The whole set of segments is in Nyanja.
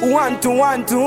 One to one to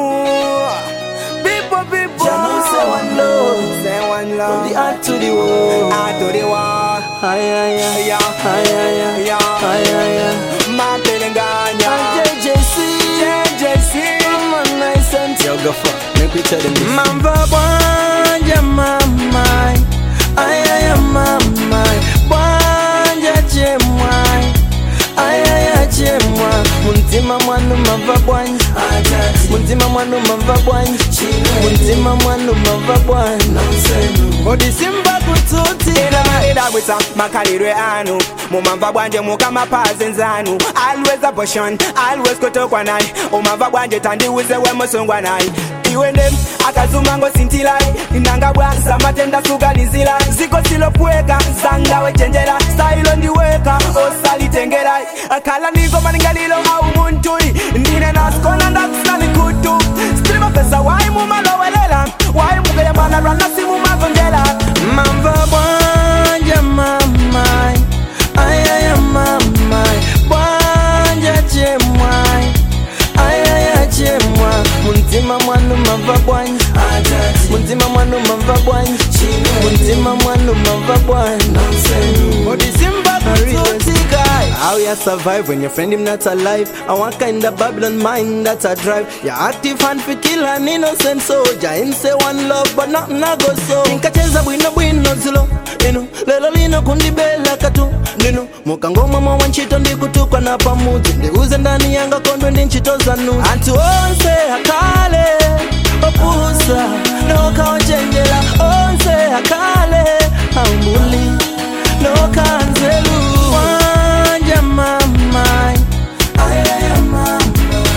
People, people Jah know say one love. Say one love From the heart to the world. Heart to the wall Ay, ay, ay. Yeah. Ay, ay, ay. Yeah. Ay, ay, ay. Matelenganya JJC. JJC Come on, nice and Yo, go fuck. Make me tell them this. Mamba bwanja mamai ayaya mamai bwanja chemwai ayaya chemwa muntima mwanu mava bwanja muntima mwanu mava bwanja muntima mwanu mava bwanja odisimba kututira idagwisa makalirwe anu mumamva bwanje mukamapazi nzanu always abortion always kutokwa naye umamva bwanje tandiuze wemusungwa naye iwende akazuma ngosintilai nanga bwanza matenda suganizila ziko silopweka zanga wechenjera stailo ndiweka osalitengera kala niko maningalilo au muntui ndine naskona ndakusani kutu stilima pesa waimumalowelela waimugeyamana ranasimumavondela Mamba bwanja mamai ayaya mamai bwanja chemwai ayaya chemwa muntima mwanu mava bwanja muntima mwanu mava bwanja muntima mwanu mava bwanja odisimba kututikai How you survive when your friend him not alive? I want kind of Babylon mind that I drive. ya active hand fi kill an innocent soldier him say one love but nothing a go so nkacheza bwino bwino zilo ino lelo lino kundibela katu lino mukangoma mwa nchito ndikutukwa na pamuzi ndiuze ndani yanga kondwe ndi nchito zanu anthu onse akale opusa nokaochenjera onse akale aumbuli nokanzelu wanja mamai ayaya mamai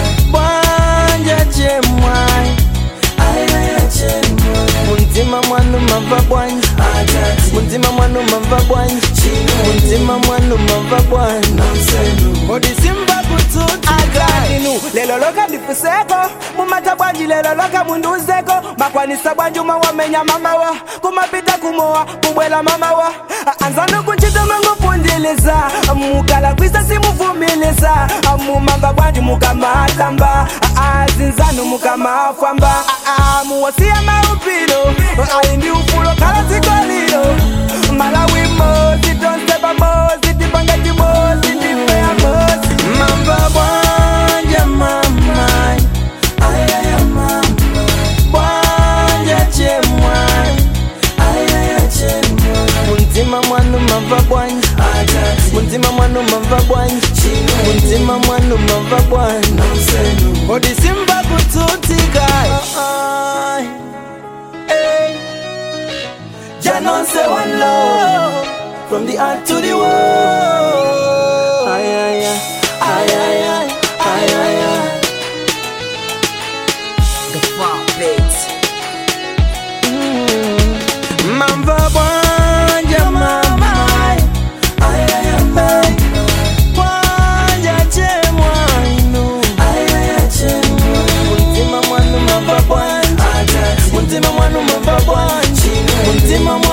bwanja chemwai muntima mwanu mava bwanja muntima mwanu mava bwanja muntima mwanu mava bwanja odisimba kututi aganinu lelo loka ndifuseko mumata bwanji lelo loka munduzeko makwanisa bwanji umwe wamenya mamawa kumapita kumowa kubwela mamawa anzanu kunchito mangopundiliza mukala kwisa simuvumiliza mumamba bwanji mukamatamba azinzanu mukamafwamba muwasiya maupilo aindi ufulo kala zikolilo malawi mozi tonsepa mozi tipangati mozi tipea mozi mamba bwanja mamai ayaya mamai bwanja chemwai ayaya chemwai muntima mwanu mava bwanja muntima mwanu mava bwanja muntima mwanu mava bwanja odisimba kututikai Janon say one love from the heart to the world. Ay ay ay ay ay ay ay ay ay. The fuck, bitch. Mamba bwanja mamai ay ay ay bwanja chemwa inu ay ay ay chemwa muntima mwanu mamba bwanja muntima mwanu mamba bwanja muntima